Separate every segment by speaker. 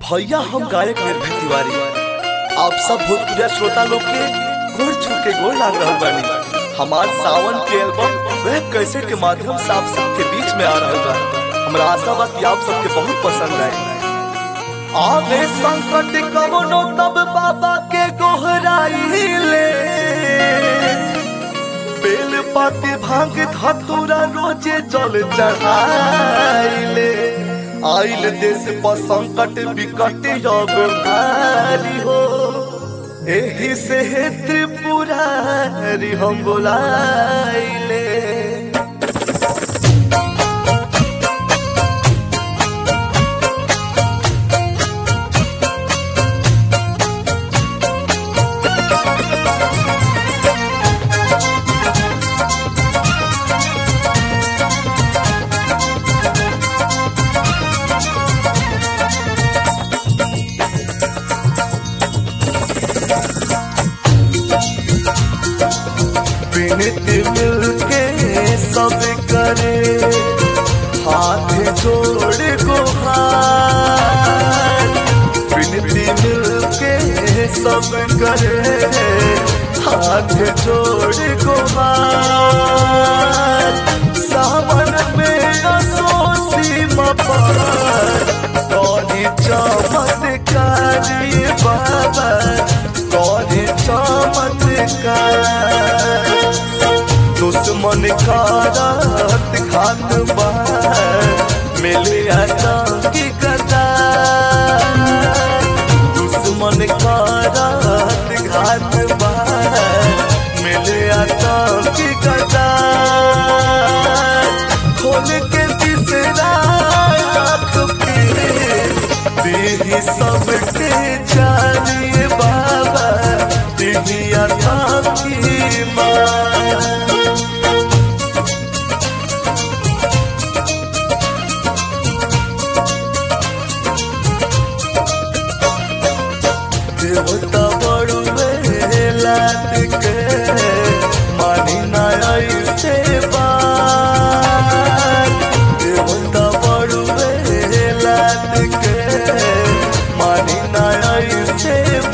Speaker 1: भैया हम गायक निर्भय तिवारी आप सब भोजपुरिया श्रोता लोग के गोड़ छू के गोड़ लाग रहल बानी हमार सावन के एल्बम वेब कैसेट के माध्यम से आप सबके बीच में आ रहल बा हमरा आशा बा कि आप सबके बहुत पसंद आए आवे संकट कवनो तब बाबा के गोहराइले बेल पाती भांग धतुरा रोजे जल चढ़ाइले आइल देश पर संकट विकट योग भारी हो एही से हे त्रिपुरारी हम बोलाइले विनती मिलके सब करे हाथ जोड़ गुहार विनती मिलके सब करे हाथ जोड़ गुहार सावन में असोसी मपार कौनी चमत्कारी बाबा कौनी चमत्कार दुश्मन का रात घात बार मिले की कदा दुश्मन का रात घात बार मिले की कदा खोल के तीसरा आँख पे देही सबके जानिए बाबा देही आता की माँ देवता बड़ू लात के मानी नाय से बात देवता बड़ू लात के मानी नाय से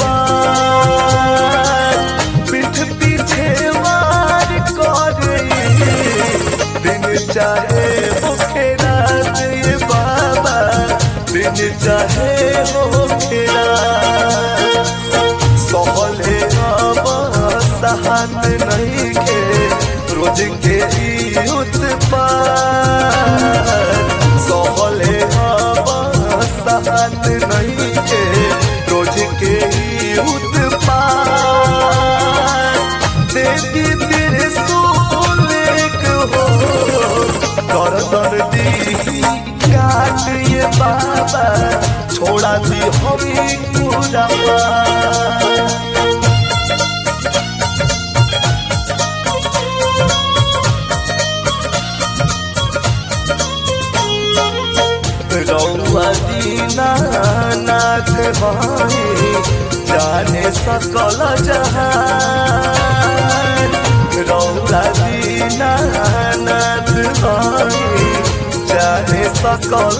Speaker 1: बात पीठ पीछे वार कर दिन चाहे मुखे रात ये बाबा दिन चाहे मुखे रात सहले अब सहत नहीं के रोज के ई उत्पाद सहले अब सहत नहीं के रोज के ई उत्पाद देवी तेरे सोलेक हो करदर दी काट ये बाबा छोड़ा दी हमी पूरा रौआ दीनानाथ भाई जाने सकल जहान रौआ दीनानाथ भाई जाने सकल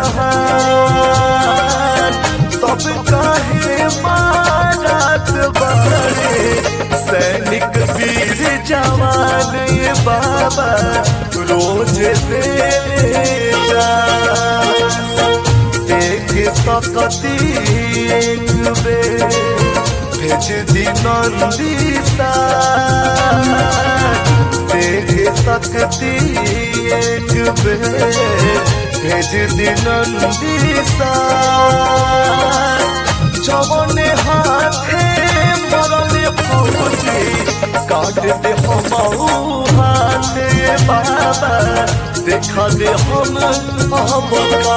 Speaker 1: जहान तब काहे मारत बारे सैनिक वीर जवान ये बाबा रोज देले जान देख सकती एक बेर भेज दी नंदी देख सकती एक बेर भेज दी नंदी जवने हाथे मरले फौजी काट दे हम हाथ ये बाबा देखा दे हम अबका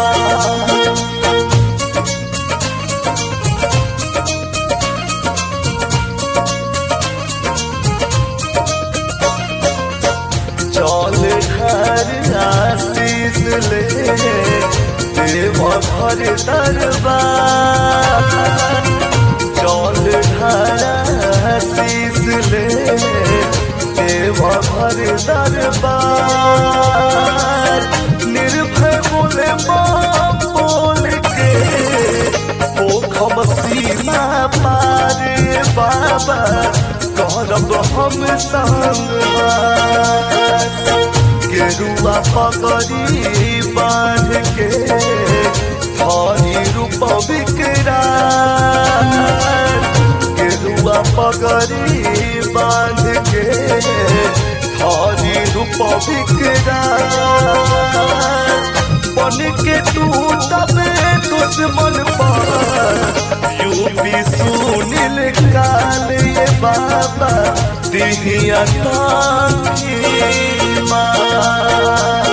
Speaker 1: चल घर आशीष ले देव घर दरबार चल घर आशीष ले देव घर दरबार निर्भय बोले माँ बोल के बाबा करब हम संग गेरुआ पगड़ी बांध के हरी रूप विकराल गेरुआ पगड़ी बांध के हरी रूप विकराल बन के टूटबे दुश्मन पर यूपी सुनील काल ये बाबा दिहिया ताकी माँ